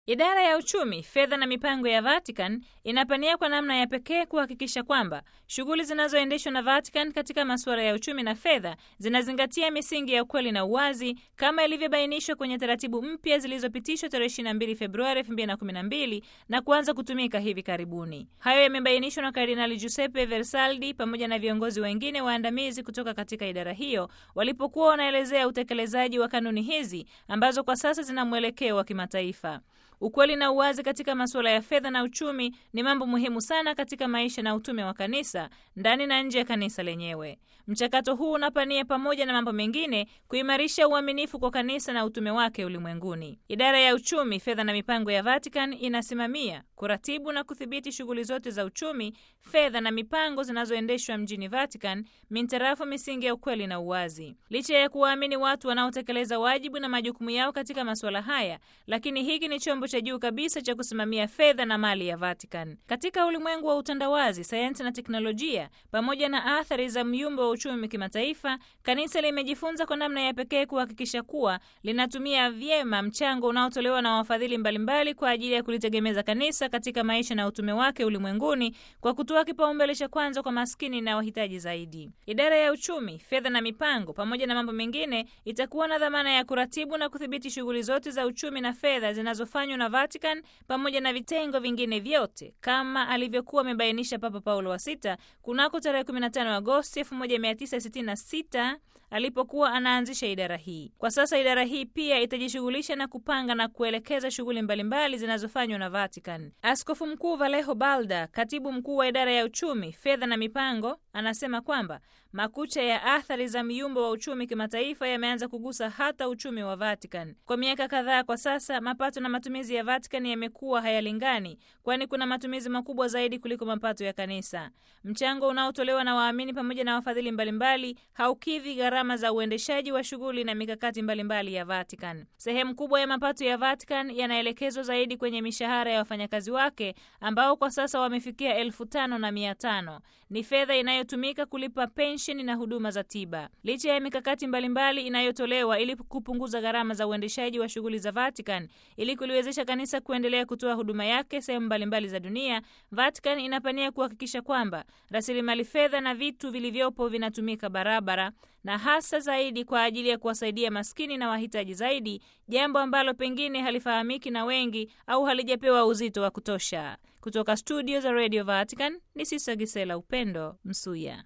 Idara ya uchumi, fedha na mipango ya Vatican inapania kwa namna ya pekee kuhakikisha kwamba shughuli zinazoendeshwa na Vatican katika masuala ya uchumi na fedha zinazingatia misingi ya ukweli na uwazi kama ilivyobainishwa kwenye taratibu mpya zilizopitishwa tarehe 22 Februari 2012 na kuanza kutumika hivi karibuni. Hayo yamebainishwa na Kardinali Giuseppe Versaldi pamoja na viongozi wengine waandamizi kutoka katika idara hiyo walipokuwa wanaelezea utekelezaji wa kanuni hizi ambazo kwa sasa zina mwelekeo wa kimataifa. Ukweli na uwazi katika masuala ya fedha na uchumi ni mambo muhimu sana katika maisha na utume wa kanisa ndani na nje ya kanisa lenyewe. Mchakato huu unapania pamoja na mambo mengine kuimarisha uaminifu kwa kanisa na utume wake ulimwenguni. Idara ya uchumi, fedha na mipango ya Vatican inasimamia, kuratibu na kudhibiti shughuli zote za uchumi, fedha na mipango zinazoendeshwa mjini Vatican mintarafu misingi ya ukweli na uwazi. Licha ya kuwaamini watu wanaotekeleza wajibu na majukumu yao katika masuala haya, lakini hiki ni chombo cha juu kabisa cha kusimamia fedha na mali ya Vatican. Katika ulimwengu wa utandawazi, sayansi na teknolojia, pamoja na athari za myumbo wa uchumi kimataifa, kanisa limejifunza kwa namna ya pekee kuhakikisha kuwa linatumia vyema mchango unaotolewa na wafadhili mbalimbali kwa ajili ya kulitegemeza kanisa katika maisha na utume wake ulimwenguni kwa kutoa kipaumbele cha kwanza kwa maskini na wahitaji zaidi. Idara ya uchumi, fedha na mipango, pamoja na mambo mengine, itakuwa na dhamana ya kuratibu na kudhibiti shughuli zote za uchumi na fedha zinazofanywa na Vatican pamoja na vitengo vingine vyote kama alivyokuwa amebainisha Papa Paulo wa Sita kunako tarehe 15 Agosti 1966 alipokuwa anaanzisha idara hii. Kwa sasa idara hii pia itajishughulisha na kupanga na kuelekeza shughuli mbalimbali zinazofanywa na Vatican. Askofu Mkuu Vallejo Balda, katibu mkuu wa idara ya uchumi, fedha na mipango, anasema kwamba makucha ya athari za miumbo wa uchumi kimataifa yameanza kugusa hata uchumi wa Vatican. Kwa miaka kadhaa kwa sasa, mapato na matumizi ya Vatican yamekuwa hayalingani, kwani kuna matumizi makubwa zaidi kuliko mapato ya kanisa. Mchango unaotolewa na waamini pamoja na wafadhili mbalimbali haukidhi gharama za uendeshaji wa shughuli na mikakati mbalimbali ya Vatican. Sehemu kubwa ya mapato ya Vatican yanaelekezwa zaidi kwenye mishahara ya wafanyakazi wake ambao kwa sasa wamefikia elfu tano na mia tano. Ni fedha inayotumika kulipa pensheni na huduma za tiba. Licha ya mikakati mbalimbali inayotolewa ili kupunguza gharama za uendeshaji wa shughuli za Vatican ili kuliwezesha kanisa kuendelea kutoa huduma yake sehemu mbalimbali za dunia, Vatican inapania kuhakikisha kwamba rasilimali fedha na vitu vilivyopo vinatumika barabara na hasa zaidi kwa ajili ya kuwasaidia maskini na wahitaji zaidi, jambo ambalo pengine halifahamiki na wengi au halijapewa uzito wa kutosha. Kutoka studio za Radio Vatican ni Sisa Gisela Upendo Msuya.